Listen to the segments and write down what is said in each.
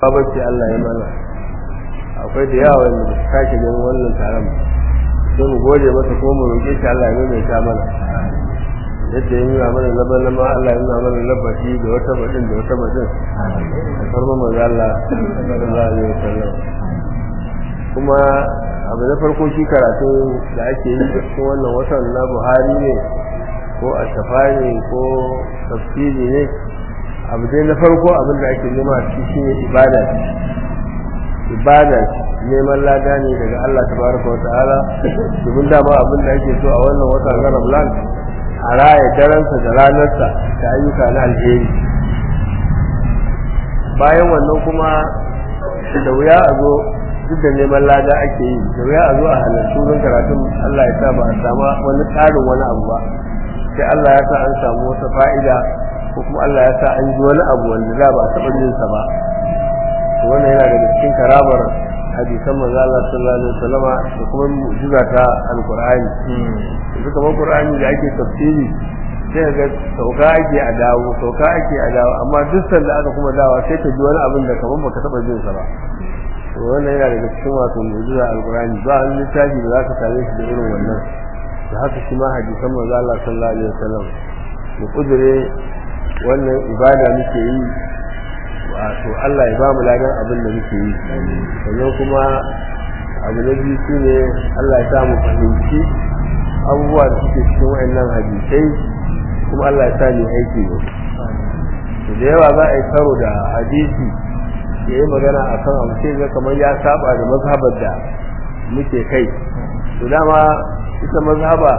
babace Allah ya mana akwai da yawa wanda ba su sake ganin wannan taron sai mu gode masa ko mu roƙe shi Allah ya maimaita mana yadda ya nuna mana laban lama Allah ya nuna mana labashi da wata baɗin da wata baɗin a farma manzo Allah sallallahu alaihi wasallam kuma abu na farko shi karatu da ake yi cikin wannan watan na Buhari ne ko a safari ko tafsiri ne abu dai na farko abin da ake nema a ciki shine ibada ibada neman lada ne daga Allah tabaraka wa ta'ala domin dama abin da ake so a wannan watan na Ramadan a raya daransa da ranarsa da ayyuka na alheri bayan wannan kuma da wuya a zo duk da neman lada ake yi da wuya a zo a halarci wurin karatun Allah ya sa ba a sama wani tsarin wani abu ba sai Allah ya sa an samu wata fa'ida ko kuma Allah ya sa an ji wani abu wanda za ba a taɓa jin sa ba to wannan yana daga cikin karamar hadisan manzo Allah sallallahu alaihi wasallama da kuma mu'jiza ta alqur'ani yanzu kamar qur'ani da ake tafsiri sai ga sauka ake a dawo sauka ake a dawo amma duk sanda aka kuma dawo sai ka ji wani abin da kamar baka taɓa jin sa ba to wannan yana daga cikin wato mu'jiza alqur'ani ba an littafi da zaka same shi da irin wannan da haka shi ma hadisan manzo Allah sallallahu alaihi wasallam mu kudure wannan ibada muke yi wato Allah ya ba mu ladan abin da muke yi sannan kuma abu na biyu shine Allah ya sa mu fahimci abubuwa da suke cikin wayannan hadisai kuma Allah ya sa mu aiki da su da yawa za a yi karo da hadisi ya yi magana a kan abu sai ga kamar ya saba da mazhabar da muke kai to dama ita mazhaba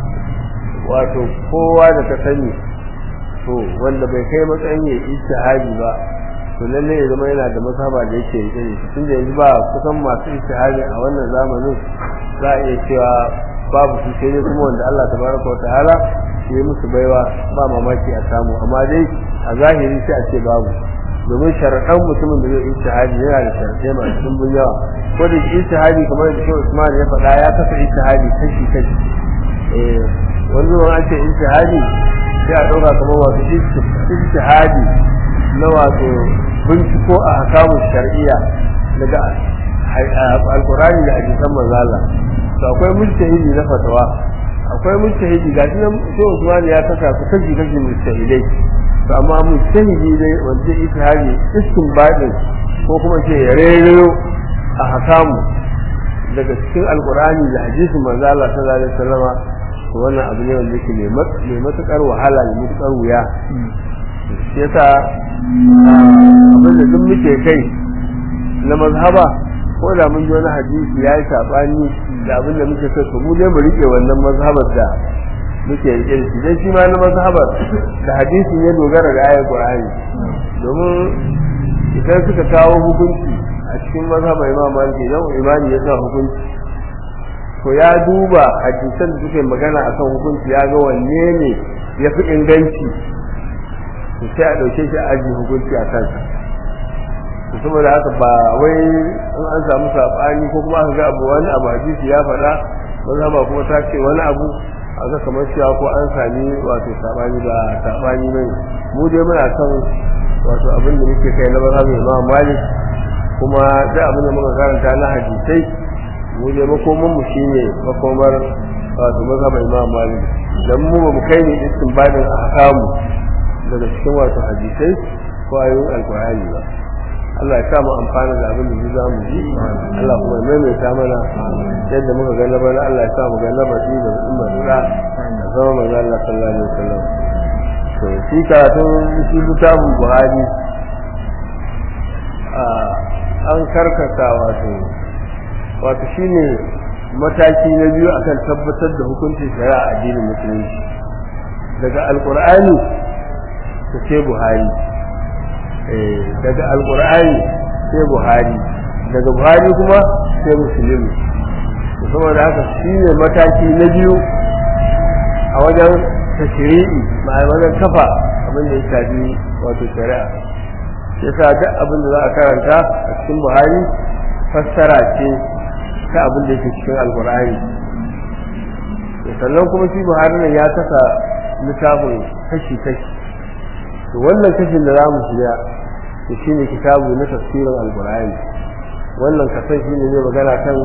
wato kowa da ka sani to wanda bai kai matsayin ya ijtihadi ba to lalle ya zama yana da mazhaba da yake rike da shi tunda yanzu ba kusan masu ijtihadi a wannan zamanin za a iya cewa babu su sai dai kuma wanda Allah tabaraka wa ta'ala ya yi musu baiwa ba mamaki a samu amma dai a zahiri sai a ce babu domin sharaɗan mutumin da zai ijtihadi yana da sharaɗai masu dimbin yawa ko da ijtihadi kamar da Shehu Usman ya faɗa ya kasa ijtihadi kashi kashi eh wani zuwan an ce ijtihadi sai a ɗauka kamar wato ijtihadi na wato binciko a hakamun shar'iyya daga alkurani da hadisan manzala to akwai mujtahidi na fatawa akwai mujtahidi ga shi nan sai Usman ya kasa su kashi kashi mujtahidai to amma mujtahidi dai wanda ijtihadi istinbadin ko kuma ce ya rero a hakamu daga cikin alkurani da hadisin manzala sallallahu alaihi wasallama to wannan abu ne wanda yake mai matukar wahala mai matukar wuya shi yasa abin da duk muke kai na mazhaba ko da mun ji wani hadisi ya yi saɓani da abin da muke so mu ne mu rike wannan mazhabar da muke rike da shi dan shi ma na mazhabar da hadisin ya dogara da ayar Qur'ani domin idan suka kawo hukunci a cikin mazhabar Imam Malik idan imani ya sa hukunci to ya duba hadisan da suke magana akan hukunci ya ga wanne ne ya fi inganci to sai a ɗauke shi a aji hukunci a kansa to saboda haka ba wai in an samu saɓani ko kuma aka ga abu wani abu hadisi ya faɗa maza ba kuma ta ce wani abu a ga kamar cewa ko an sami wato saɓani ba saɓani mai mu dai muna kan wato abin da muke kai na mazhabin imam malik kuma da abin da muka karanta na hadisai mu dai makoman mu shine makomar wato mazhabin imam malik dan mu ba mu kai ne istinbadin ahkamu daga cikin wato hadisai ko ayoyin alkur'ani ba Allah ya samu amfana da abin da za mu ji Allah kuma ya maimaita mana yadda muka ga na Allah ya sa mu ga na baki da umma da da zama manzo Allah sallallahu alaihi wasallam to shi karatun shi littafin Buhari an karkata wato wato shine mataki na biyu akan tabbatar da hukuncin shari'a a addinin musulunci daga alkur'ani ta ce buhari daga alkur'ani sai buhari daga buhari kuma sai musulmi saboda haka shi ne mataki na biyu a wajen tashiri'i ma'ai wajen kafa abin da ya shafi wato shari'a ya sa duk abin da za a karanta a cikin buhari fassara ce ta abin da yake cikin alkur'ani sannan kuma shi buhari nan ya kasa littafin kashi-kashi to wannan kashin da za mu shiga to shine kitabu na tafsirin alqur'ani wannan kasan shine ne magana kan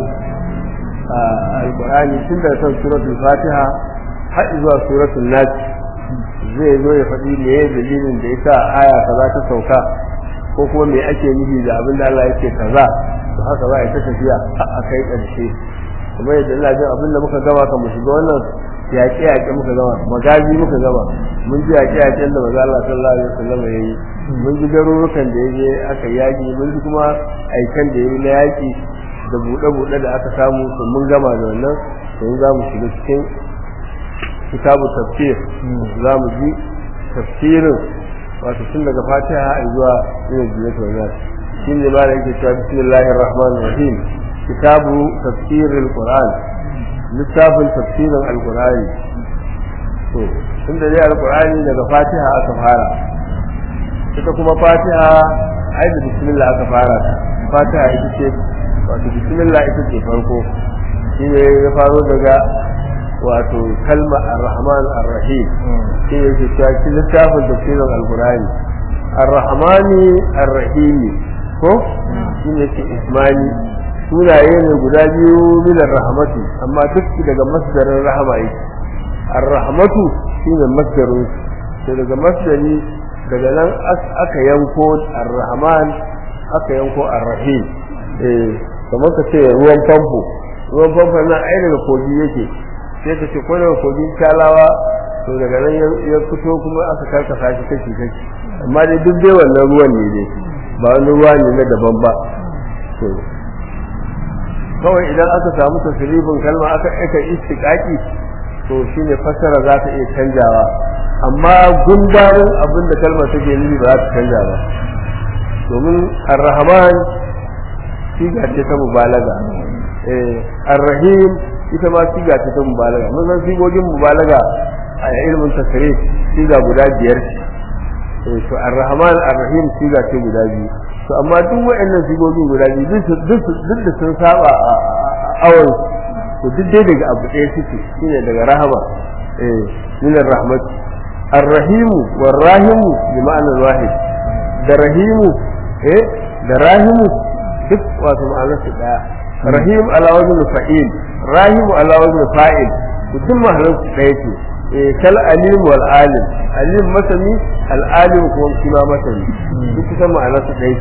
alqur'ani tun da kan suratul fatiha har zuwa suratul nas zai zo ya faɗi me ya dalilin da yasa aya kaza ta sauka ko kuma me ake nufi da abin da Allah yake kaza to haka za a yi ta tafiya a kai ƙarshe kuma yadda ina jin abin da muka gama kan mu shiga wannan yaƙe yaƙe muka gama magazi muka gama mun ji yaƙe yaƙen da maza Allah sallallahu alaihi wasallam ya yi mun ji garurukan da ya je aka yaƙi mun ji kuma aikan da ya yi na yaƙi da buɗe-buɗe da aka samu to mun gama da wannan to za mu shiga cikin kitabu tafsir za mu ji tafsirin wato tun daga fatiha zuwa yin jinatu wa nas shi ne ma da yake cewa bismillahir rahmanir rahim kitabu tafsiril qur'an littafin tafsirin alqur'ani to tunda dai alqur'ani daga fatiha aka fara ita kuma fatiha ai da bismillah aka fara ta fatiha ita ce wato bismillah ita ce farko shi ne ya faro daga wato kalma ar-rahman ar-rahim shi ne ke cewa shi littafin tafsirin alqur'ani ar-rahmani ar-rahim ko shi ne ke ismani sunaye ne guda biyu min ar-rahmatu amma duk daga masdarin rahama yake ar-rahmatu shine masdarin sai daga masdari daga nan aka yanko ar-rahman aka yanko ar-rahim eh kamar ka ce ruwan famfo ruwan famfo nan ai daga kogi yake sai ka ce ko daga kogin talawa to daga nan ya fito kuma aka karkasa shi kashi kashi amma dai duk dai wannan ruwan ne dai ba wani ruwa ne na daban ba to kawai idan aka samu tasirifin kalma aka aka istiqaqi to shine fassara za ta iya canjawa amma gundarin abin da kalmar take nufi ba za ta canja ba domin ar-rahman siga ce ta mubalaga eh ar-rahim ita ma siga ce ta mubalaga mun san sigogin mubalaga a ilmin tasrif siga guda biyar ce to ar-rahman ar-rahim siga ce guda biyu to amma duk waɗannan sigogin guda biyu duk da sun saba a awon to duk dai daga abu ɗaya suke shine daga rahama eh min rahmat ar-rahimu war-rahimu bi ma'anar wahid da rahimu eh da rahimu duk wato ma'anar su ɗaya rahim ala wajhi fa'il rahimu ala wajhi fa'il to duk ma'anar su ɗaya ce eh kal alim wal alim alim masani al alim kuma shi ma masani duk kusan ma'anar su ɗaya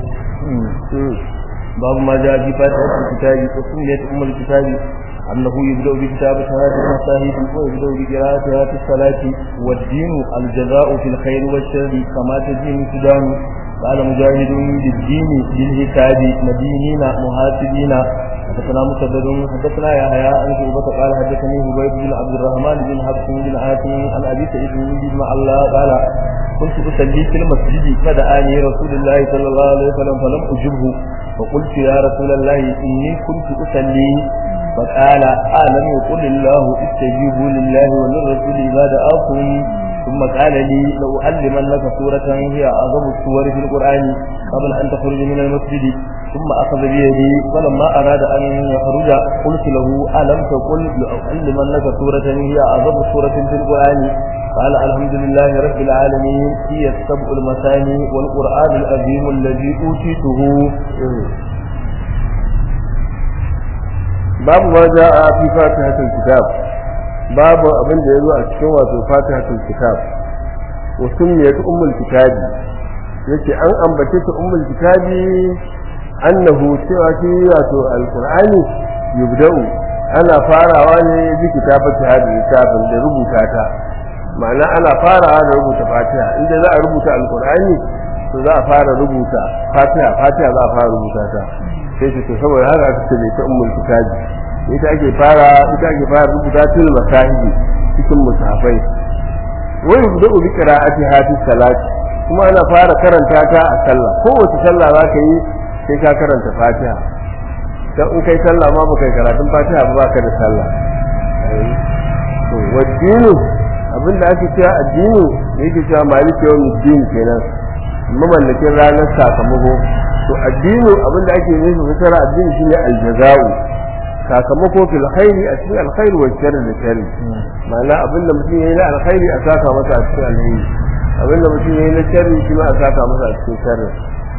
باب ما جاء في فاتحة الكتاب وسميت أم الكتاب أنه يبدأ بكتاب شهادة المصاحب ويبدأ بقراءتها في الصلاة والدين الجزاء في الخير والشر كما تدين السودان قال مجاهد بالدين بالحساب مدينين محاسبين حدثنا مسدد حدثنا يحيى عن شعبة قال حدثني هبيب بن عبد الرحمن بن حفص بن عاصم عن ابي سعيد بن الله قال كنت اصلي في المسجد فدعاني رسول الله صلى الله عليه وسلم فلم اجبه فقلت يا رسول الله اني كنت اصلي فقال ألم يقل الله استجيبوا لله وللرسول إذا دعاكم ثم قال لي لأعلمنك سورة هي أعظم السور في القرآن قبل أن تخرج من المسجد ثم أخذ بيدي فلما أراد أن يخرج قلت له ألم تقل لأعلمنك سورة هي أعظم سورة في القرآن قال الحمد لله رب العالمين هي السبع المثاني والقرآن العظيم الذي أوتيته babu ma za a fi fatihatul kitab babu abin da yazo a cikin wato fatihatul kitab wa sunniyat ummul kitabi yace an ambace ta ummul kitabi annahu cewa shi wato alqur'ani yubda'u ana farawa ne bi kitabati hadin kitabin da rubuta ta ma'ana ana farawa da rubuta fatiha inda za a rubuta alqur'ani to za a fara rubuta fatiha fatiha za a fara rubuta ta sai ce to saboda haka aka ce ta ummul kitabi ita ake fara ita ake fara rubuta til masahibi cikin musafai wa yubda'u bi qira'atiha fi salat kuma ana fara karanta ta a sallah kowace sallah za ka yi sai ka karanta fatiha dan in kai sallah ma baka karatun fatiha ba baka da sallah to waddinu abinda ake cewa addini yake cewa maliki yawmiddin kenan mamallakin ranar sakamako to addini abinda ake nufi fasara addini shine aljaza'u sakamako fil khairi a cikin alkhairi wa sharri da sharri ma'ana abinda mutum yayi na alkhairi a saka masa a cikin alheri abinda mutum yayi na sharri shi ma a saka masa a cikin sharri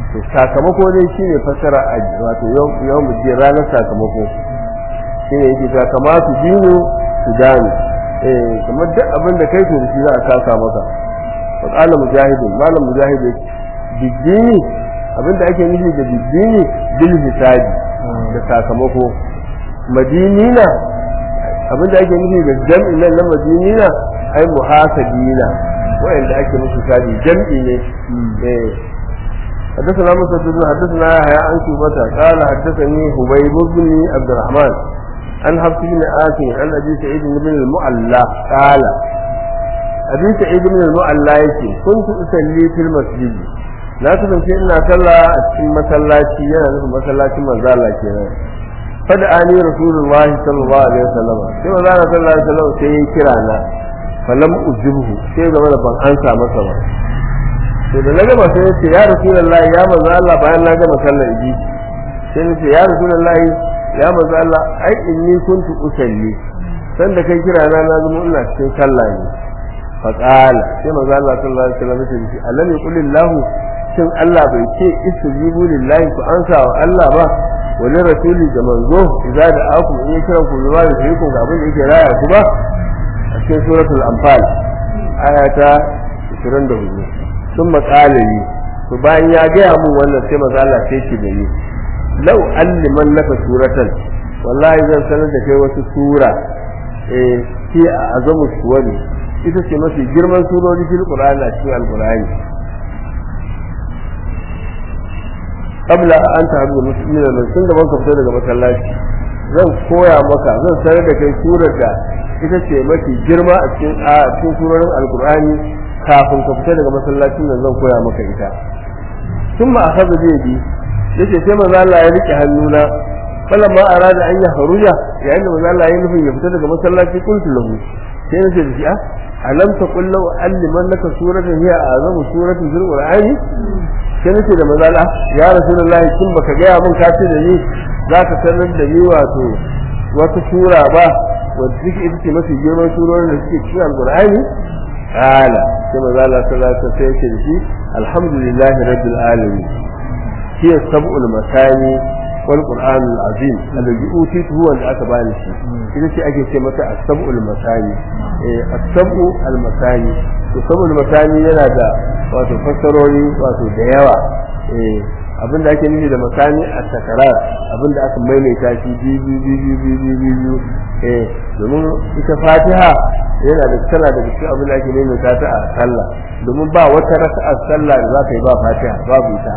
to sakamako dai shine fasara a wato yau mu je ranar sakamako shine yake ta kamata dino su gane eh kamar duk abin da kai to da shi za a saka maka fa qala mujahid malam mujahid bidini abin da ake nufi da bidini bil hisabi da sakamako madinina abin da ake nufi da jam'i nan na madinina ai muhasabina wa'anda ake musu kadi jam'i ne eh حدثنا مسدد حدثنا يحيى عن شعبة قال حدثني حبيب بن عبد الرحمن عن حفص بن آسم عن أبي سعيد بن المعلى قال أبي سعيد بن المعلى يقول كنت أصلي في المسجد لا تنسي إن صلى في مسلاتي أنا في مسلاتي من ذلك kenan فدعاني رسول الله صلى الله عليه وسلم sai manzo Allah sallallahu alaihi wasallam sai ya kira na falam ujibhu sai ga mana ban ansa masa ba to da na gama sai ya ce ya rasulullahi ya manzo Allah bayan na gama sallar idi sai ya ce ya rasulullahi ya manzo Allah ai inni kuntu usalli san da kai kira na na zama ina cikin sallah ne fa qala sai manzo Allah sallallahu alaihi wasallam ya ce alam yaqulillahu shin Allah bai ce istajibu lillahi ku ansa wa Allah ba wani rasuli da manzo idza da aku in ya kira ku zuwa da ku ga abin da yake raya ku ba a cikin suratul anfal ayata 24 sun makalali to bayan ya gaya mun wannan sai maza Allah sai ce da ni lau alliman naka suratan wallahi zan sanar da kai wasu sura eh ki a azamu suwari ita ce mafi girman surori fil qur'ani a cikin alqur'ani qabla an ta'budu muslimin nan tun da banka fito daga masallaci zan koya maka zan sanar da kai surar da ita ce mafi girma a cikin a cikin surorin alqur'ani kafin ka fita daga masallacin nan zan koya maka ita tun ma akhadha bi yadi yace sai manzo Allah ya rike hannuna falan ma arada an ya haruja yayin da manzo Allah ya nufin ya fita daga masallaci kuntu lahu sai nace da shi a alam taqul law alliman laka suratan hiya azamu suratin fil qur'ani sai nace da manzo Allah ya rasulullahi kin baka ga mun ka ce da ni zaka sanar da ni wato wata sura ba wadda take ita ce mafi girman surorin da suke cikin alqur'ani قال كما قال صلى الله عليه وسلم الحمد لله رب العالمين هي السبع المثاني والقرآن العظيم الذي أوتيته هو اللي أتبعني شيء إذا شيء أجي شيء متى السبع المثاني السبع المثاني السبع المثاني yana da wato fassarori wato da yawa abin da ake nufi da masani a takarar abin da aka maimaita shi biyu biyu biyu biyu biyu eh domin ita fatiha yana da tana da cikin abin da ake maimaita ta a sallah domin ba wata raka'a sallah da za ka yi ba fatiha babu ita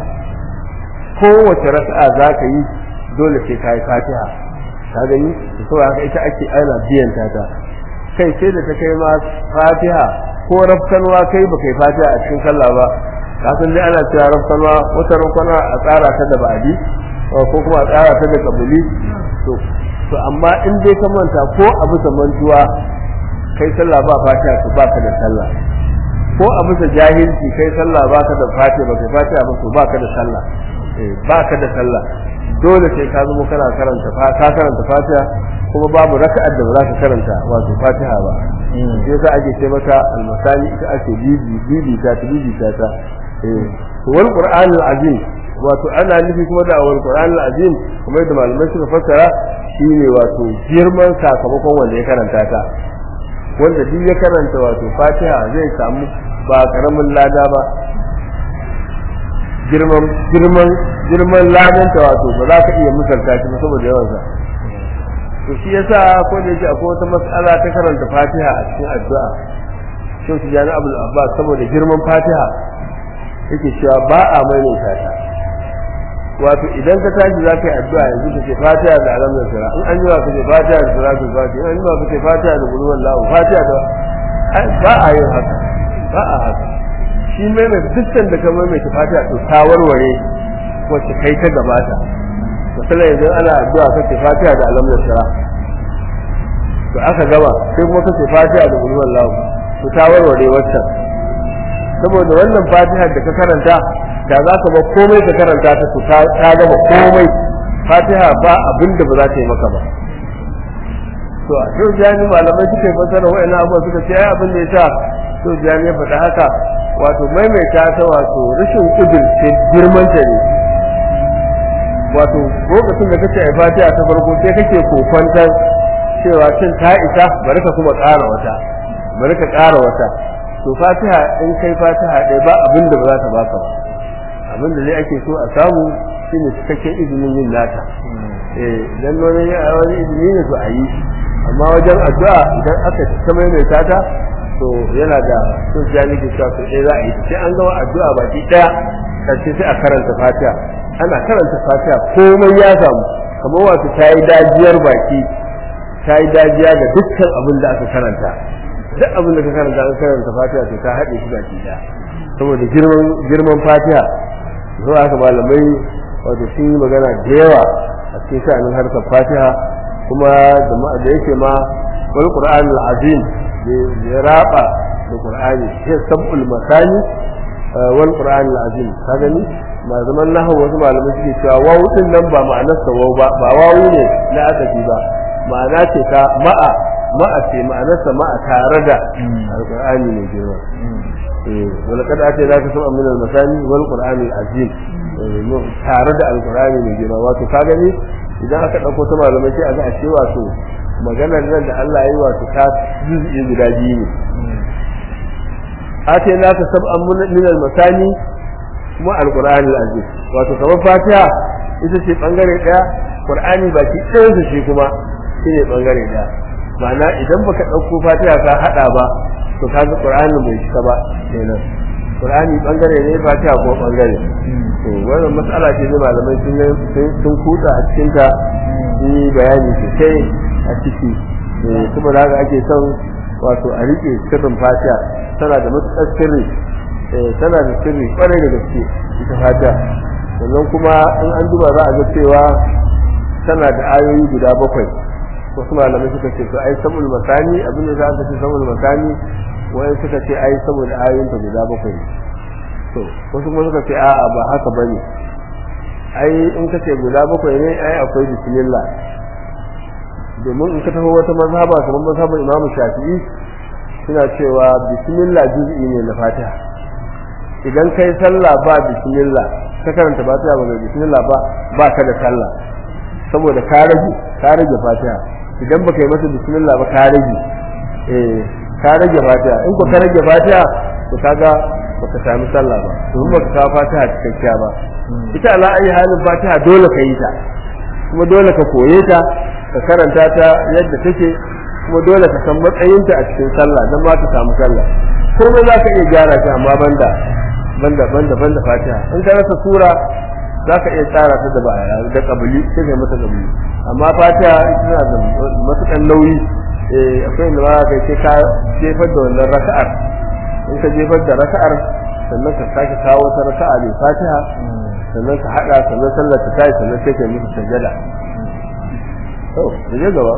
kowace raka'a za ka yi dole sai ka yi fatiha ka gani da saboda haka ita ake ana biyan ta ta kai sai da ta kai ma fatiha ko rafkanwa kai ba kai fatiha a cikin sallah ba kasan dai ana cewa rafkanwa wata rafkanwa a tsara ta da ba'adi ko kuma a tsara ta da kabili to to amma in dai ka manta ko abu da mantuwa kai sallah ba fatiha to baka da sallah ko a bisa jahilci kai sallah baka da fatiha ba kai fatiha ba to baka da sallah eh baka da sallah dole sai ka zama kana karanta ka karanta fatiha kuma babu raka'ar da ba za ka karanta wato fatiha ba sai za a ke ce maka almasani ita ake bibi bibi ta ta bibi ta ta eh wal qur'anul azim wato ana nufi kuma da wal qur'anul azim kuma yadda malamai suka fassara shine wato girman sakamakon wanda ya karanta ta wanda duk ya karanta wato fatiha zai samu ba karamin lada ba girman girman girman ladanta wato ba za ka iya misalta shi ba saboda yawansa to shi yasa ko da yake akwai wata mas'ala ta karanta fatiha a cikin addu'a shi su jani abul abbas saboda girman fatiha yake cewa ba a maimaita ta wato idan ka tashi za ka yi addu'a yanzu ka ce fatiha da alam da sura in an yi wa ka ce fatiha da salatul fatiha in an yi wa ka ce fatiha da qul huwallahu fatiha da ba a yin haka ba a haka shi mai mai dukkan da ka mai mai fatiha to ta warware wacce kai ta gabata misalai yanzu ana addu'a ka ce fatiha da alam da sura to aka gaba sai kuma ka ce fatiha da qul huwallahu to ta warware waccan saboda wannan fatiha da ka karanta da za ka ba komai ka karanta ta su ta gama komai fatiha ba abin da ba za ta yi maka ba to a to jani malamai suka yi fasara wa'annan abubuwa suka ce ai abin da ya sa to jani ya faɗa haka wato maimaita ta wato rashin kudirce girman ta ne wato lokacin da kace ai fatiha ta farko sai kake kokwantar cewa cin ta isa bari ka kuma ƙara wata bari ka ƙara wata to fatiha in kai fatiha ɗaya ba abin da ba za ta baka ba abin da dai ake so a samu shine cikakken izinin yin nata eh dan wani wani izini ne to a yi amma wajen addu'a idan aka ta maimaita ta to yana da sun ya nake cewa to eh za a yi sai an gama addu'a baki daya kace sai a karanta fatiha ana karanta fatiha komai ya samu kamar wato ta yi dajiyar baki ta yi dajiya ga dukkan abin da aka karanta duk abin da ka karanta an karanta fatiha to ta haɗe shi baki daya saboda girman girman fatiha zuwa haka malamai wato sun yi magana da yawa a cikin sha'anin harkar fatiha kuma da yake ma wal qur'an al azim ya raba da qur'ani sai sabul masani wal qur'an al azim ka gani ma zaman nahawu wasu malamai suke cewa wawu din nan ba ma'anar sa wawu ba ba wawu ne na asali ba ma'ana ce ta ma'a ma'a ce ma'anar sa ma'a tare da alqur'ani ne girma eh wala kada ake zaka san min al masani wal qur'an al azim tare da alqur'ani ne girma wato ka gani idan aka ɗauko ta malamai sai a ga ashe wato maganar nan da Allah yi wato ta juz'i guda biyu ne ate na ka sab'an min al-masani kuma al-qur'ani al-aziz wato kamar fatiha ita ce bangare daya qur'ani baki ɗayan su shi kuma shine bangare daya ma'ana idan baka ɗauko fatiha ka hada ba to kaga qur'ani bai shiga ba kenan qur'ani bangare ne fatiha ko bangare to wannan matsala ce ne malamai sun sun kuta a cikin ta yi bayani sosai a ciki saboda haka ake son wato a rike sirrin fatiha tana da matuƙar sirri tana da sirri kwarai da gaske ita fatiha sannan kuma in an duba za a ga cewa tana da ayoyi guda bakwai wasu malamai suka ce to ai sabul masani abin da za ka ce sabul masani wai suka ce ai saboda ayoyinta guda bakwai to wasu kuma suka ce a'a ba haka bane ai in ka ce guda bakwai ne ai akwai bismillah domin in ka taho wata mazhaba kamar mazhabar Imam Shafi'i suna cewa bismillah juz'i ne na Fatiha idan kai sallah ba bismillah ka karanta Fatiha ba bismillah ba ba ka da sallah saboda ka rage ka rage Fatiha idan baka yi mata bismillah ba ka rage eh ka rage Fatiha in ko ka rage Fatiha to kaga baka sami sallah ba domin baka kawo fatiha cikakkiya ba ita ala ayi halin fatiha dole ka yi ta kuma dole ka koye ta ka karanta ta yadda take kuma dole ka san matsayinta a cikin sallah dan ma ka samu sallah komai za ka iya gyara ta amma banda banda banda banda fatiha in ka rasa sura za ka iya tsara ta da ba da kabuli sai ka mata kabuli amma fatiha ita tana da matukan nauyi eh akwai inda ba ka sai ka jefar da wannan raka'ar in ka jefar da raka'ar sannan ka sake kawo wata raka'a mai fatiha sannan ka hada sannan sallar ta tayi sannan sai ka yi sajada to je gaba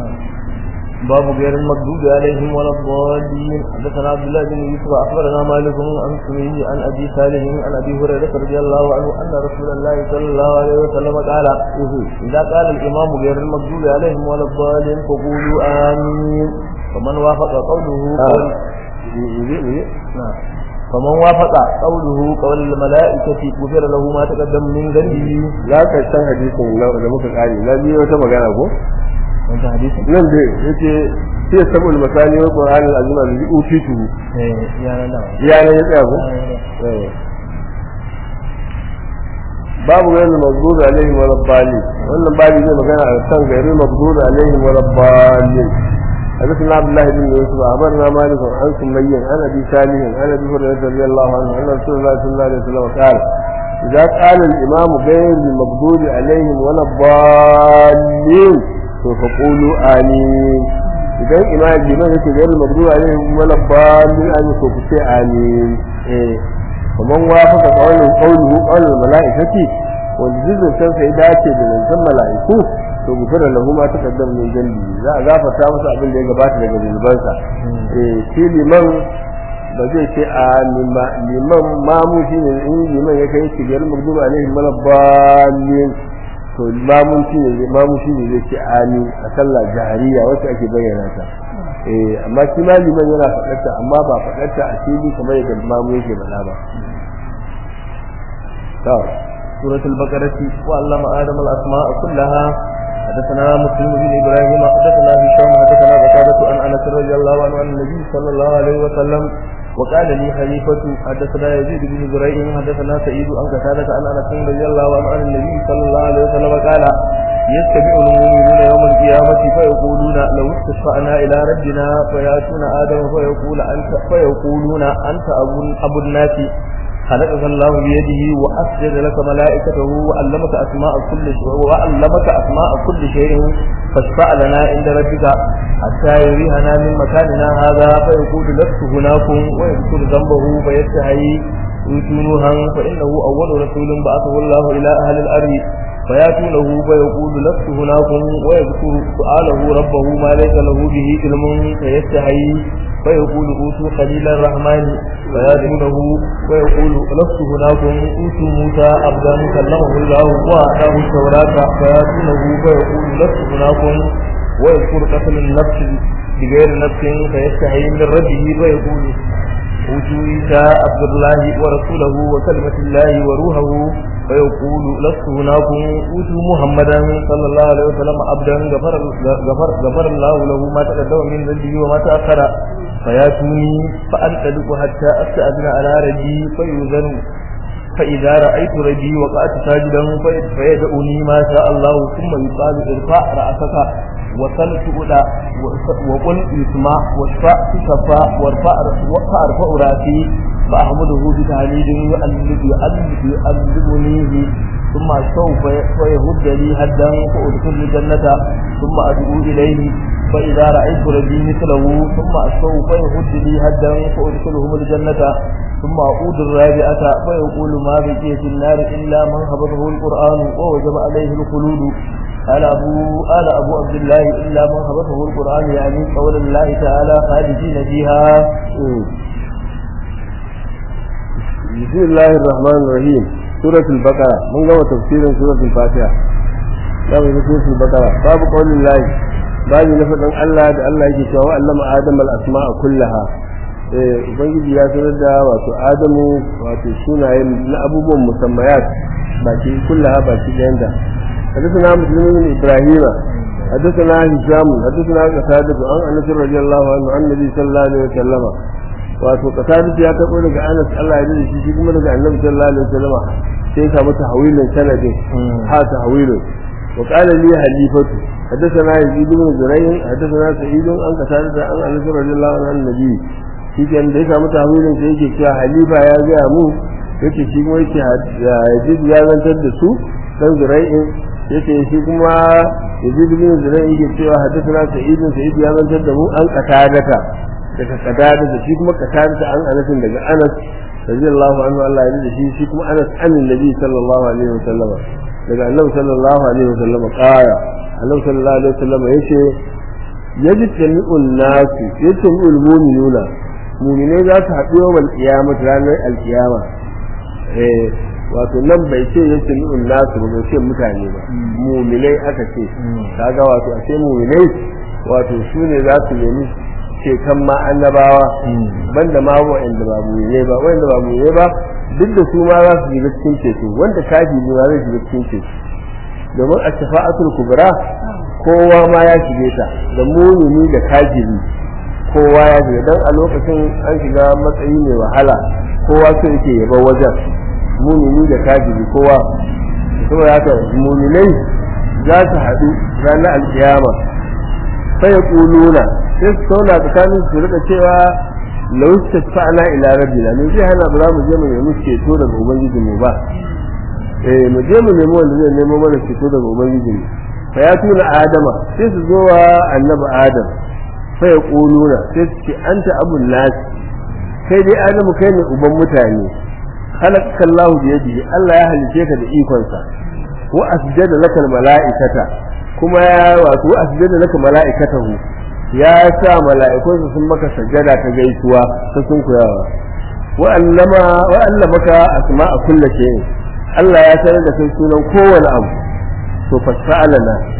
باب غير المغضوب عليهم ولا الضالين حدثنا عبد الله بن يوسف اخبرنا مالك عن سمي عن ابي صالح عن ابي هريره رضي الله عنه ان رسول الله صلى الله عليه وسلم قال اذا قال الامام غير المغضوب عليهم ولا الضالين فقولوا امين فمن وافق قوله قول نعم فمن وافق قوله قول الملائكة غفر له ما تقدم من ذنبه لا كشان حديث da muka kare na biyo wata magana ko wanda hadisi nan dai yace sai sabul masani wa qur'an al-azim alladhi utitu eh ya nan da ya ne ya tsaya ko babu gairu maghdubi alaihim wa rabbani wannan babu zai magana a kan gairu maghdubi alaihim wa rabbani حدثنا عبد الله بن يوسف أخبرنا مالك عن سمي عن أبي صالح عن أبي هريرة رضي الله عنه أن رسول الله صلى الله عليه وسلم قال إذا قال الإمام غير المغضوب عليهم ولا الضالين فقولوا آمين إذا الإمام الإمام يقول غير المغضوب عليهم ولا الضالين أن يقولوا آمين إيه ومن وافق قوله قوله قول الملائكة والجزء سوف يداتي بمن ملائكه to gufira lahu ma taqaddam min jambi za a gafarta masa abin da ya gabata daga zunubansa eh shi liman ba zai ce a liman mamu shi ne in liman ya kai shigar magduba alaihi mana balin to mamun shi ne mamu shi ne zai ce amin a sallah jahariya wacce ake bayyana ta eh amma shi ma liman yana faɗarta amma ba faɗarta a fili kamar yadda mamu yake faɗa ba to سورة البقرة وعلم آدم الأسماء كلها حدثنا مسلم بن إبراهيم حدثنا هشام حدثنا قتادة عن أنس رضي الله عنه عن النبي صلى الله عليه وسلم وقال لي خليفة حدثنا يزيد بن زريع حدثنا سعيد عن قتادة عن أنس رضي الله عنه عن النبي صلى الله عليه وسلم قال يتبع المؤمنون يوم القيامة فيقولون لو استشفعنا إلى ربنا فيأتون آدم فيقول أنت فيقولون أنت أبو, أبو الناس خلقك الله بيده وأسجد لك ملائكته وعلمك أسماء كل شيء وعلمك أسماء كل شيء فاشفع لنا عند ربك حتى يريهنا من مكاننا هذا فيقول لست هناكم ويذكر ذنبه فيستحي يتونها فإنه أول رسول بعثه الله إلى أهل الأرض فياتونه فيقول لست هناكم ويذكر سؤاله ربه ما ليس له به علم فيستحي فيقول اوتوا خليل الرحمن فياتونه ويقول لست هناكم اوتوا موسى عبدا كلمه الله واعطاه التوراه فياتونه فيقول لست هناكم ويذكر قتل النفس بغير نفس فيستحي من ربه فيقول اوتوا عيسى عبد الله ورسوله وكلمة الله وروحه فيقول لست هناكم اوتوا محمدا صلى الله عليه وسلم عبدا غفر غفر غفر الله له ما تقدم من ذنبه وما تأخر فياتوني فأنطلق حتى أستأذن على ربي فيؤذن فإذا رأيت ربي وقعت ساجدا فيدعوني ما شاء الله ثم يقال ارفع رأسك وصل تؤدى وقل يسمع واشفع تشفى وارفع فأرفع رأسي فأحمده بتهليل يؤلف يؤلف يؤلفنيه ثم سوف فيهد لي هدا فأدخل الجنة ثم أدعو إليه فإذا رأيت ربي مثله ثم سوف يهد لي هدا فأدخلهم الجنة ثم أعود الرابعة فيقول ما بقي في النار إلا من حفظه القرآن ووجب عليه الخلود قال أبو قال أبو عبد الله إلا من حفظه القرآن يعني قول الله تعالى خالدين فيها بسم الله الرحمن الرحيم سورة البقرة من قوة تفسير سورة الفاتحة لا من سورة البقرة باب قول الله بعد نفذ الله ده الله يجي سوى علم آدم الأسماء كلها ubangiji ya sanar da wato adamu wato sunayen na abubuwan musammayat baki kullaha baki ɗayanta حدثنا مسلم بن ابراهيم حدثنا هشام حدثنا قتادة عن انس رضي الله عنه عن النبي صلى الله عليه وسلم wato qatadatu ya tabo daga Anas Allah ya dade shi kuma daga Annabi sallallahu alaihi wasallam sai ka mata hawilin sanadin ha ta hawilin wa qala li halifatu حدثنا يزيد بن زريع حدثنا سعيد عن قتادة عن انس رضي الله عنه عن النبي shi kan da ya samu tahwilin sai yake cewa halifa ya ga mu yake shi kuma yake yazid ya zantar da su dan zurai'in yake shi kuma yazid bin zurai'in yake cewa haddathana sa'id sa'id ya zantar da mu an qatadata daga qatadata shi kuma qatadata an anasin daga anas radiyallahu anhu Allah ya ji shi shi kuma anas an nabi sallallahu alaihi wasallam daga annabi sallallahu alaihi wasallam qaya annabi sallallahu alaihi wasallam yace yajtami'un nasu yajtami'ul mu'minuna mu'minai za su haɗu yawan qiyamah ranar alqiyama eh wato nan bai ce yajtami'un nasu ba bai ce mutane ba mu'minai aka ce kaga wato a ce mu'minai wato su ne za su nemi ceton ma annabawa banda ma wa'anda ba mu'minai ba wa'anda ba mu'minai ba duk da su ma za su shiga cikin ceto wanda kafi ne ma zai shiga cikin ceto domin a shafa'atul kubra kowa ma ya shige ta da mumini da kafiri kowa ya shiga dan a lokacin an shiga matsayi mai wahala kowa so yake yaba wajen mumini da kafiri kowa saboda haka muminai za su haɗu ranar alkiyama sai ya ƙuluna sai su sauna tsakanin su rika cewa lau tafa'na ila rabbina ne zai hana ba za mu je mu nemi ceto daga ubangiji mu ba eh mu je mu nemi wanda zai nemo mana ceto daga ubangiji mu fa ya tuna adama sai su zo wa annabi adam fa ya quluna sai su ce anta abun nas kai dai adamu kai ne uban mutane khalaqaka Allah bi yadihi Allah ya halice ka da ikonsa wa asjada laka malaikata kuma ya wato asjada laka malaikatahu ya sa mala'ikunsa sun maka sajada ta gaisuwa ta sun kuyawa wa allama wa allamaka asma'a kulli shay'in Allah ya sanar da kai sunan kowane abu to fasalana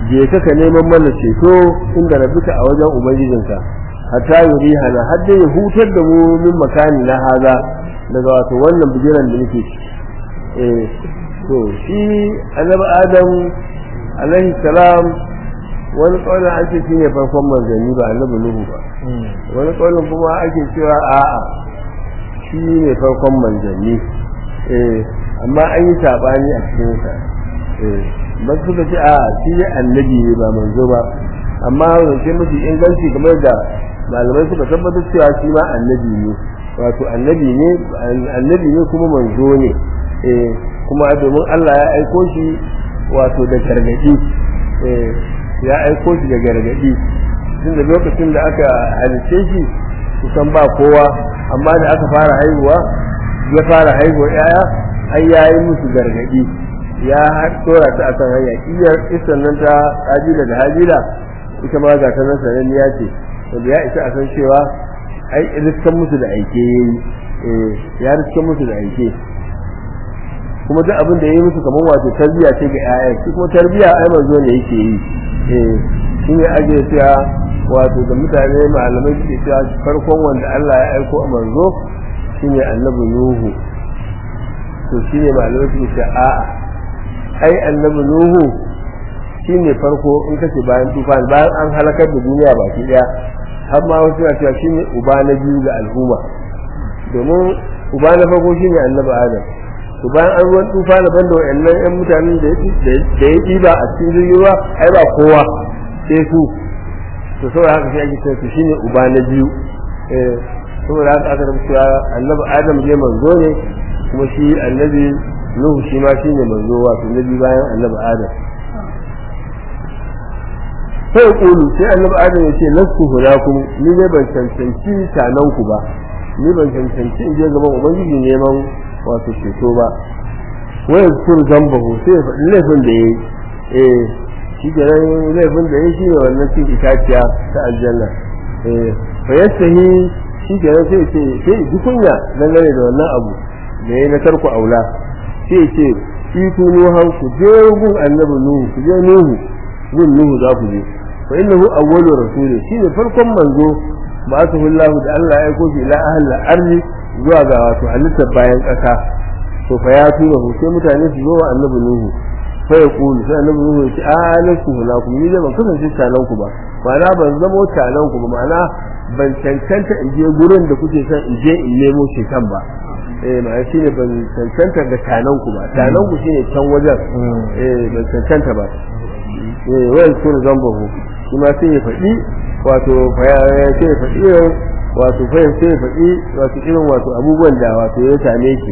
je ka ka neman mana ceto inda rabbika a wajen ubangijinka hatta yuri hana har dai ya hutar da mu min makani na haza daga wato wannan bijiran da nake eh to shi annabi adam alaihi salam wani ƙaunar ake shi ne farkon manzanni ba annabi nuhu ba wani ƙaunar kuma ake cewa a'a shi ne farkon manzanni eh amma an yi saɓani a cikinsa eh ba suka ce a shi ne annabi ne ba manzo ba amma zance mafi inganci kamar da malamai suka tabbatar cewa shi ma annabi ne wato annabi ne annabi ne kuma manzo ne eh kuma domin Allah ya aiko shi wato da gargadi eh ya aiko shi da gargadi tunda lokacin da aka halice shi kusan ba kowa amma da aka fara haihuwa ya fara haihuwa yaya ai yayi musu gargadi ya tora ta akan hanya iyar isan nan ta hajila da hajila ita ma ga ta nan sananniya ce wanda ya isa a san cewa ai riskan musu da aike yayi eh ya riskan musu da aike kuma duk abin da yayi musu kamar wato tarbiya ce ga ƴaƴa shi kuma tarbiya ai manzo ne yake yi eh shi ne ake cewa wato da mutane malamai suke cewa farkon wanda Allah ya aiko a manzo shine annabi Nuhu to shine malamai suke cewa a'a ai annabi Nuhu shine farko in kace bayan tufan bayan an halakar da duniya baki daya har ma wasu na cewa shine uba na biyu ga al'umma domin uba na farko shine annabi Adam to bayan an ruwan tufa na banda wayannan yan mutanen da da ya ɗiba a cikin jirgin ruwa ai ba kowa sai su to saboda haka sai ake cewa shine uba na biyu eh saboda haka aka rubuta annabi Adam ne manzo ne kuma shi annabi Nuhu shi ma shine manzo wato na biyu bayan annabi Adam sai kulu sai annabi Adam ya ce lasu hudakum ni ne ban cancanci sanan ku ba ni ban cancanci in je gaban ubangiji neman wato ceto ba wai kur zambahu sai faɗi laifin da yayi eh shi ke nan laifin da yayi shi ne wannan cin itaciya ta aljanna eh fa yastahi shi ke nan sai ce sai ji kunya dangane da wannan abu da yayi na tarku aula sai ce itu nuhan ku je gun annabi nuhu ku je nuhu gun nuhu za ku je fa innahu awwalu rasulin shine farkon manzo ba ta hullahu da Allah ya aiko shi ila ahli ardi zuwa ga wato halittar bayan ƙasa to fa ya tura hu sai mutane su zo wa annabi nuhu fa ya kulu sai annabi nuhu ya ce a lasu hulakum ni da ban kasance talan ku ba ma'ana ban zamo talan ku ba ma'ana ban cancanta in je gurin da kuke son in je in nemo shekan ba eh ma'ana shine ban cancanta ga talan ku ba talan ku shine can wajen eh ban cancanta ba eh wai kun zambahu shi ma sai ya faɗi wato sai ya faɗi wato fahim sai ya faɗi wato irin wato abubuwan da wato ya same shi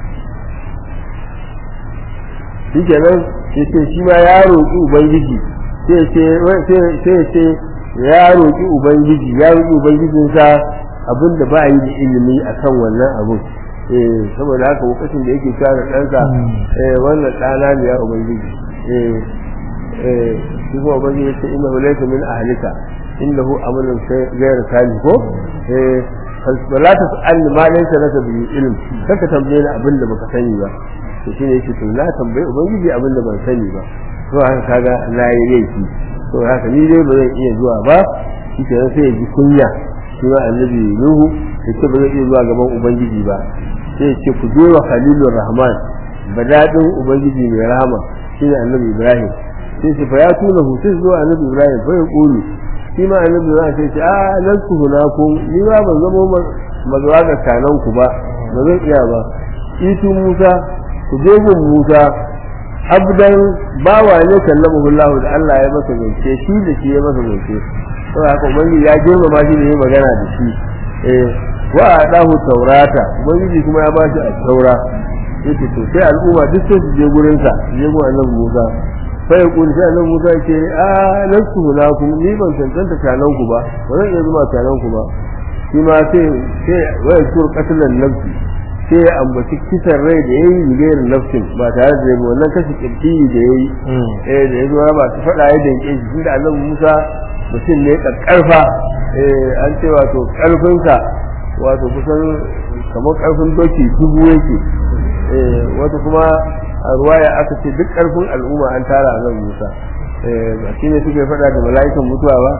shi kenan sai ce shi ma ya roƙi ubangiji sai ya ce ya roƙi ubangiji ya roƙi ubangijinsa abin da ba yi da ilimi a kan wannan abin eh saboda haka lokacin da yake kare ɗansa eh wannan ɗana ne ya ubangiji eh eh shi kuma ubangiji ya ce inna laysa min ahlika innahu amalun ghayr salih ko eh wala tas'al ma laysa laka bi ilm kaka tambaye ni abin da baka sani ba to shine yake to na tambaye ubangiji abin da ban sani ba to haka kaga na yi laifi to haka ni dai ba zan iya zuwa ba shi ke sai ya ji kunya shi ma annabi nuhu ya ce ba zai iya zuwa gaban ubangiji ba sai ya ce ku je wa khalilur rahman badadin ubangiji mai rahama shine annabi ibrahim sai ce fa ya tuna hu sai zuwa annabi ibrahim fa ya kulu shi ma annabi za sai ce a lan ku hunakum ni ba ban zama mazuwa ga kanan ku ba ba zan iya ba itu musa ku je gun musa abdan bawa ne kallamu Allah da Allah ya masa zance shi da shi ya masa zance to haka ubangiji ya girmama shi da ya magana da shi eh wa adahu taurata ubangiji kuma ya bashi a taura yace to sai al'umma duk sai su je gurin sa je gun annabi Musa sai kun sai annabi Musa ce a lasu lakum ni ban cancanta tanan ku ba ba zan iya zuma tanan ku ba shi ma sai sai wai tur qatlan nafsi sai ya ambaci kisan rai da yayi bigayar nafsin ba tare da yabo wannan kashi kirki da yayi eh da yazo ba su fada ya danke shi tunda annabi Musa mutum ne karfa eh an ce wato karfin sa wato kusan kamar karfin doki dubu yake eh wato kuma a ruwaya aka ce duk karfin al'umma an tara a nan Musa ba shi ne suke faɗa da mala'ikan mutuwa ba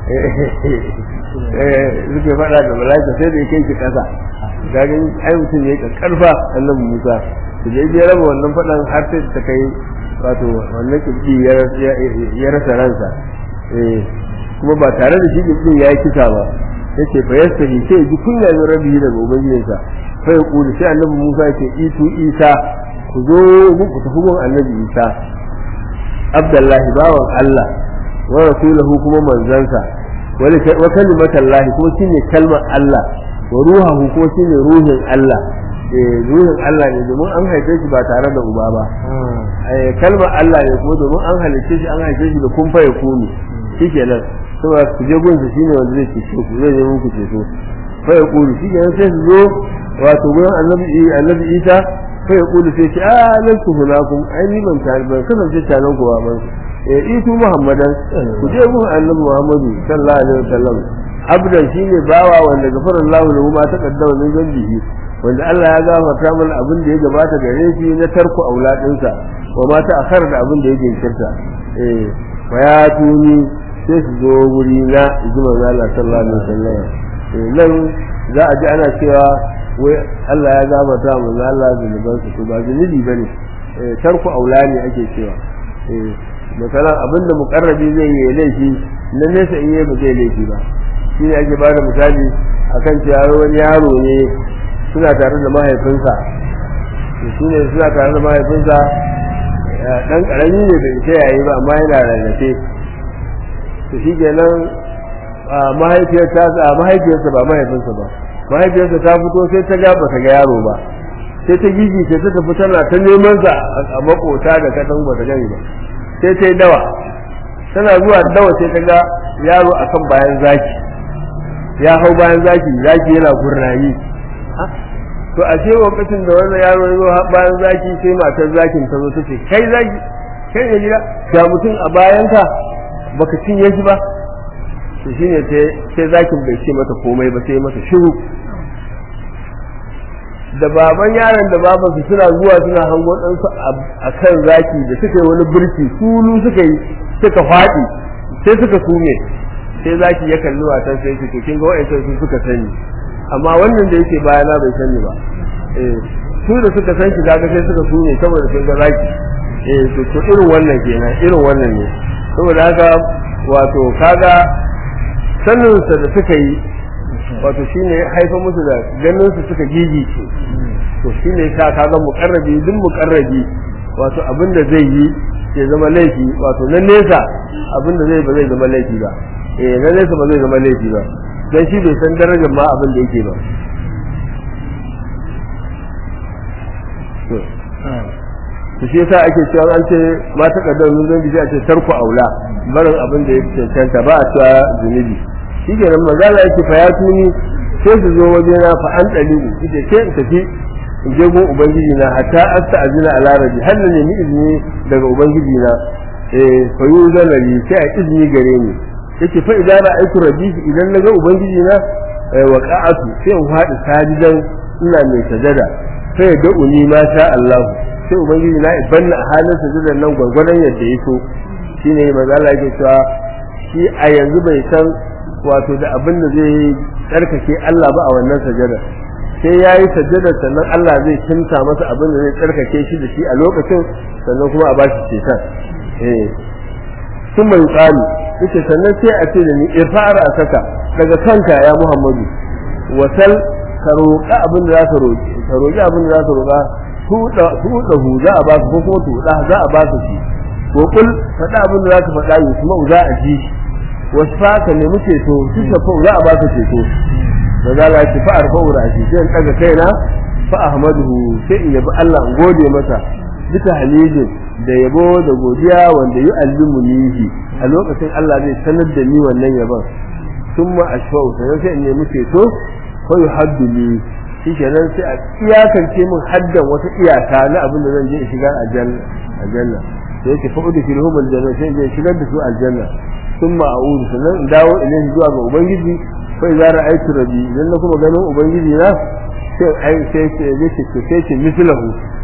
suke faɗa da mala'ika sai da ya kai shi ƙasa gagin ai mutum ya yi ƙarfa annabi musa su je ya raba wannan faɗan har sai ta kai wato wannan kibbi ya rasa ransa kuma ba tare da shi kibbin ya yi kisa ba yace fa yastahi sai ji kunya min rabbihi daga ubangijinsa fa ya kuli sai annabi musa ya ce itu isa ku zo ku tafi gun annabi isa abdullahi bawan Allah wa rasulahu kuma manzansa wa kalimatallahi kuma shine kalmar Allah wa ruhahu kuma shine ruhin Allah eh ruhin Allah ne domin an haife shi ba tare da uba ba eh kalmar Allah ne kuma domin an halice shi an haife shi da kun fa yakuni shikenan saboda ku je gunsa shine wanda zai cece ku zai yi muku ceto fa yakuni shikenan sai su zo wato gurin annabi annabi Isa sai ya kulu sai ce a nan su hunakum ai ni ban tare ban kasance tare ku ba ban eh itu muhammadan ku je mu annabi muhammadu sallallahu alaihi wasallam abdan shine bawa wanda gafara Allah lahu ma taqaddama min zambihi wanda Allah ya gafarta mana abin da ya gabata gare shi na tarku auladinsa wa ma ta akhar da abin da ya jinkirta eh fa ya tuni sai su zo wuri na ijma Allah sallallahu alaihi wasallam eh nan za a ji ana cewa wai Allah ya gabata mu Allah zunuban su ba zunubi bane eh tarku aula ne ake cewa eh misalan abinda muqarrabi zai yi laifi na nesa in yi ba zai laifi ba shine ake bada misali akan cewa wani yaro ne suna tare da mahaifinsa to shine suna tare da mahaifinsa dan karami ne bai sai yayi ba amma yana rarrafe to shi kenan mahaifiyarsa mahaifiyarsa ba mahaifinsa ba mahaifiyarsa ta fito sai ta ga ba ta ga yaro ba sai ta gigi sai ta tafi tana ta neman sa a makota da kadan ba ta gani ba sai ta yi dawa tana zuwa dawa sai ta ga yaro akan bayan zaki ya hau bayan zaki zaki yana gurnayi to a ce lokacin da wannan yaro ya zo bayan zaki sai matar zakin ta zo ta ce kai zaki kai ne gida ga mutum a bayanka baka cinye shi ba to shine sai zakin bai ce mata komai ba sai mata shiru da baban yaron da baban su suna zuwa suna hango ɗansu a kan zaki da suka yi wani birki sulu suka yi suka faɗi sai suka sume sai zaki ya kalli watan sai su kin ga wa'ancan su suka sani amma wannan da yake bayana bai sani ba eh su da suka san shi daga sai suka sume saboda sun ga zaki eh to to irin wannan kenan irin wannan ne saboda haka wato kaga saninsa da suka yi wato shine haifa musu da ganin su suka gigice to shine ka kaga muqarrabi duk muqarrabi wato abin da zai yi ya zama laifi wato na nesa abin da zai ba zai zama laifi ba eh na nesa ba zai zama laifi ba dan shi bai san darajar ma abin da yake ba to shi yasa ake cewa an ce ma ta kaddar mun zan bi a ce tarku aula barin abin da yake cancanta ba a cewa zunubi shi ke nan magana yake fa ya tuni sai su zo waje na fa an dalilu ita ce in tafi in je gun ubangiji na hatta asta azina ala rabbi har na nemi izini daga ubangiji na eh fa yu zalali sai a izini gare ni yake fa idan ra'aytu rabbi idan naga ubangiji na wa qa'atu sai in fadi sajidan ina mai sajada sai ya da'uni ma sha Allah sai ubangiji na ibanna a halin sajadan nan gwargwadon yadda ya so shine manzo Allah yake cewa shi a yanzu bai san wato da abin da zai tsarkake Allah ba a wannan sajada sai ya yi sajada sannan Allah zai kimta masa abin da zai tsarkake shi da shi a lokacin sannan kuma a ba shi ceton eh sun mai tsani yace sannan sai a ce da ni irfa'ar a saka daga kanka ya Muhammadu wasal ka roƙa abin da za ka roƙi ka roƙi abin da za ka roƙa tuɗa hu za a ba su ko kuma tuɗa za a ba su shi ko kul faɗa abin da za ka faɗa yi kuma za a ji shi wasu ka nemi ceto su shafa za a ba ka ceto da za la ci fa'ar fa'ura a sai in ɗaga kaina fa ahmaduhu sai in yabi Allah in gode masa bisa halidin da yabo da godiya wanda yi allimu nihi a lokacin Allah zai sanar da ni wannan yabon summa ashfa'u sannan sai in nemi ceto fa yuhaddu li shi kenan sai a iyakance min haddan wata iyaka na abin da zan je in shiga aljanna aljanna sai yake fa'udu fil humul janna sai in shigar da su aljanna ثم أعود sannan in dawo ilayhi zuwa ga ubangiji fa idza ra'aytu rabbi idan na kuma ganin ubangiji na sai ai sai sai zai ce sai ce mislahu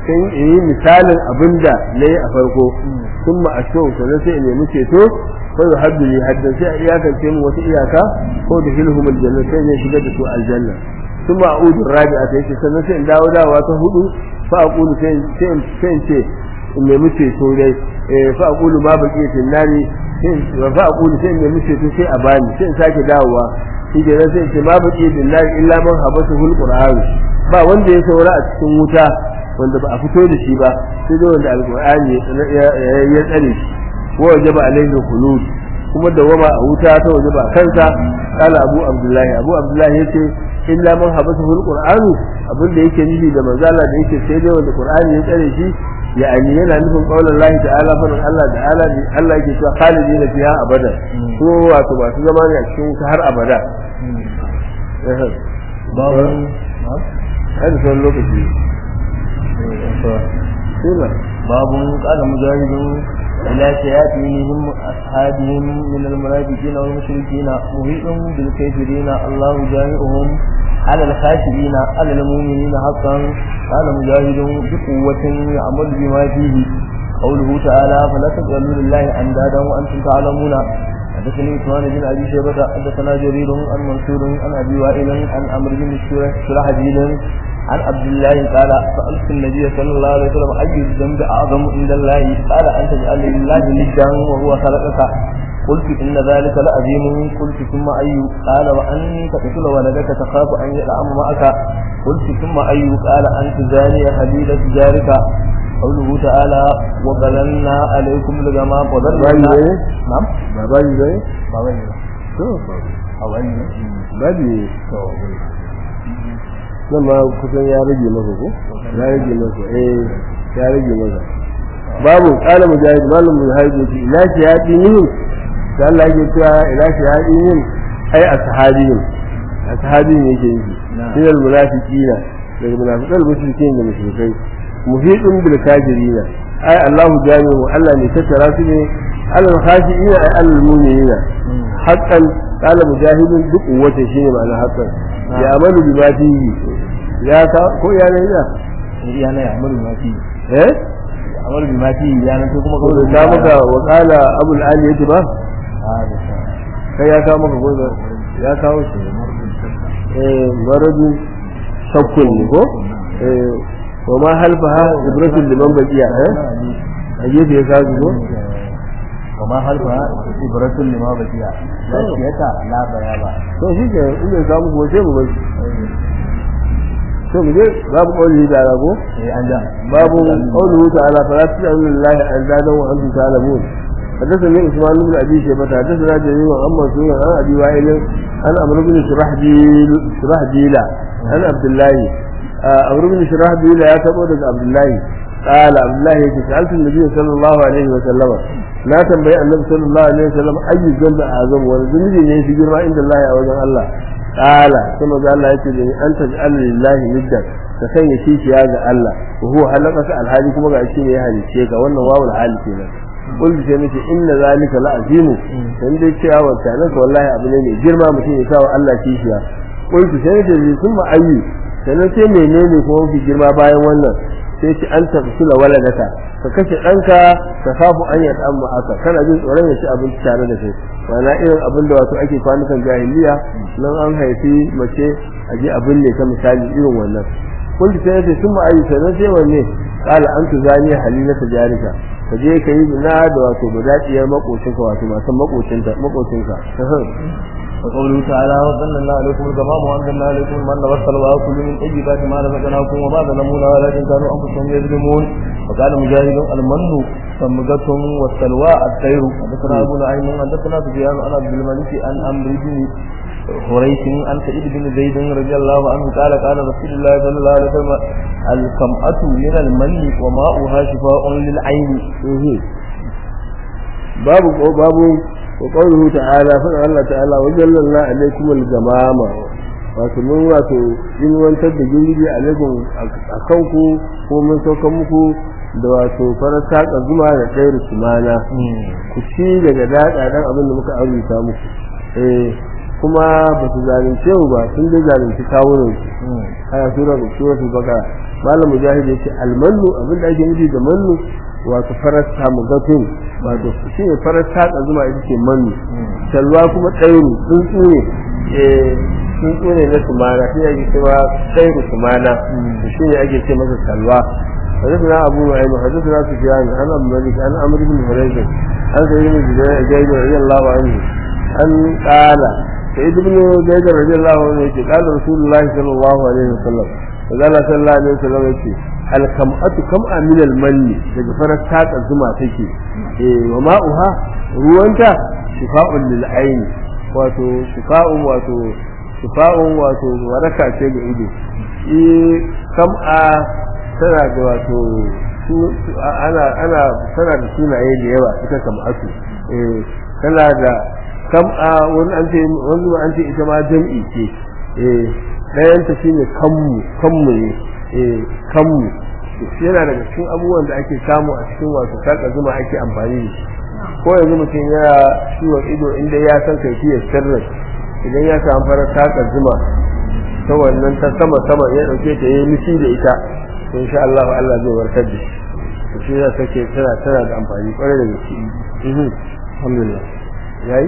sai in yi misalin abin da na yi a farko sun ma a shau sannan sai in nemi ceto ko da haddu ne haddan sai a iyakance mu wata iyaka ko da hilhum aljanna sai zai shigar da su aljanna sun ma a'udu rabi'a ta yake sannan sai in dawo dawa ta hudu fa aqulu sai sai sai ce in nemi ceto dai fa aqulu ma baqi fil nari sai fa aqulu sai in nemi ceto sai a bani sai in sake dawowa shi ke nan sai ce ma baqi fil nari illa man habasa hul qur'an ba wanda ya saura a cikin wuta wanda ba a fito da shi ba sai dai wanda alqur'ani ya tsare shi ko wajaba alaihi khulud kuma dawama a wuta ta wajaba kansa kala abu abdullahi abu abdullahi yace illa man habasahu alqur'anu abinda yake nufi da manzala da yake sai dai wanda qur'ani ya tsare shi yani yana nufin qaulan Allah ta'ala fa Allah ta'ala Allah yake cewa khalidina fiha abada ko wato ba su zama ne a cikin wuta har abada babu هذا هو اللوكسي باب قال مجاهد إلى شياطينهم أصحابهم من المنافقين والمشركين محيط بالكافرين الله جامعهم على الخاشعين على المؤمنين حقا قال مجاهد بقوة يعمل بما فيه قوله تعالى فلا تجعلوا لله أندادا وأنتم تعلمون حدثني عثمان بن ابي شيبه حدثنا جرير عن منصور عن ابي وائل عن عمرو بن شرحبيل عن عبد الله قال سالت النبي صلى الله عليه وسلم اي الذنب اعظم عند الله قال ان تجعل لله ندا وهو خلقك قلت ان ذلك لعظيم قلت ثم اي قال وان تقتل ولدك تخاف ان يلعم معك قلت ثم اي قال ان تزاني حبيبه جارك قوله تعالى وظللنا عليكم الغمام وظللنا نعم babani bai بابا to أولي babi nan ma kusan ya rage masa ko ya rage masa eh ya rage masa babu kala mujahid malam mujahid yace ila shayatinin da Allah yake cewa ila shayatinin ai ashabihim ashabihim yake yi min al munafiqina daga munafiqal mushrikin da mushrikai muhidun bil kafirina ai Allahu jami'u Allah ne tattara su ne alal khashiina ai alal mu'minina haqqan qala mujahidun duk wata shine ma'ana haqqan ya amalu bi ma fihi ya ka ko ya ne ya ya na ya amuru ma fi eh amuru bi ma fi ya na kuma ko da ta maka wa qala abul ali yace ba kai ya kawo maka gobe ya kawo shi eh maradu shakkun ne ko eh wa ma halfaha ibratul liman baqiya eh a gefe ya kawo ko وما هلفها إبرة لما بقي لا شيئة لا بيابا to shi ke in ya samu ko sai mu bai to mu je babu kauli da rago إيه أنجا babu qawluhu ta'ala fala ta'lamu lillahi an zada wa antum ta'lamun حدثني عثمان بن ابي شيبه حدثنا جرير عن منصور عن ابي وائل عن عمرو بن شرحبيل شرحبيل عن عبد الله عمرو بن شرحبيل يا تبو daga عبد الله قال عبد الله يجي سألت النبي صلى الله عليه وسلم لا تنبئ النبي صلى الله عليه وسلم أي ذنب أعظم والذنب يجي جرما عند الله أو الله قال ثم قال الله يجي أن تجعل لله ندا كسن يشيك يا الله وهو حلقك الحالي كما قال شيء يا هالي شيك وانا واو الحالي كنا قلت سيمتي إن ذلك لعظيم إن دي شيء أول كانت والله أبنيني جرما مشين يساوى الله شيشيا قلت سيمتي ثم أي سنتي menene kuma fi girma bayan wannan sai ce an tafsila waladaka ka kashe ɗanka ka kafu an yadda amma aka kana jin tsoron ya ci abinci tare da kai ma'ana irin abin da wato ake kwanukan jahiliya nan an haifi mace a je abin ne ta misali irin wannan kullu sai yace sun ma'ayi sai sai wanne qala an tuzani halilata jarika ka je ka yi zina da wato budaciyar makocinka wato matan makocinka makocinka وقوله تعالى وظللنا عليكم الغمام وانزلنا عليكم المن والسلوى كلوا من طيبات ما رزقناكم وما ظلمونا ولكن كانوا انفسهم يظلمون وقال مجاهد المن سمغة والسلوى الطير حدثنا ابو نعيم حدثنا سفيان عن عبد الملك عن عمرو بن حريث عن سعيد بن زيد رضي الله عنه قال قال رسول الله صلى الله عليه وسلم الكمأة من المن وماؤها شفاء للعين babu babu wa qawluhu ta'ala fa Allah ta'ala wa jallalna alaykum al-gamama wato mun wato in wantar da girgije alaikum akan ku ko mun sauka muku da wato farar saka zuma da ɗayar sumana ku ci daga daɗa ɗan abin da muka arzuta muku eh kuma ba su zalunce mu ba sun dai zalunci kawunan su aya sura suratul baqara malam mujahid yace almannu abin da ake nufi da mannu wato farasta mugatun wato shi ne farasta da zuma ita ce mannu salwa kuma tsairu tsuntsu ne eh tsuntsu ne na sumana shi ake cewa tsairu sumana shi ne ake ce masa salwa حدثنا أبو نعيم حدثنا سفيان عن أبو مالك عن عمرو بن هريرة عن سعيد بن جبير رضي الله عنه أن قال سعيد بن جبير رضي الله عنه قال رسول الله صلى الله عليه وسلم فقال صلى الله عليه وسلم يقول الكمأة كمأة من المن daga farar taka zuma take eh wa ma'uha ruwanta shifa'un lil aini wato shifa'un wato shifa'un wato waraka ce ga ido eh kam'a tana da wato ana ana tana da sunaye da yawa ita kam'atu eh tana da kam'a wani an ce wani an ce ita ma jam'i ce eh dayan ta shine kammu kammu ne eh kammu yana daga cikin abubuwan da ake samu a cikin wato saka zuma ake amfani da shi ko yanzu mutum yana ciwon ido inda ya san kaifiyar sirrin idan ya samu farar saka zuma ta wannan ta sama sama ya dauke ta yi mishi da ita to insha Allah Allah zai warkar da shi to shi ya sake tana tana da amfani kwarai da gaske alhamdulillah yayi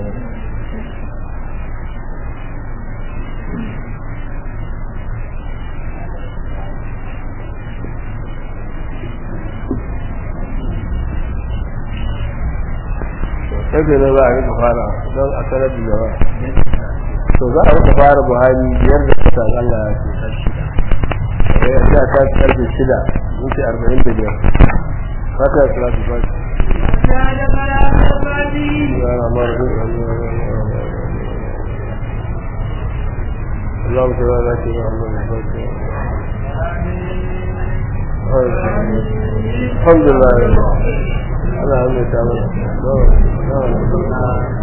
sai ne za a rika fara don a sanar da yawa to za a rika fara buhari biyar da kusa Allah ya ce ya ta karfe shida minti arba'in da biyar fata ya salatu fati اللهم صل على سيدنا محمد الحمد لله على أمر تعالى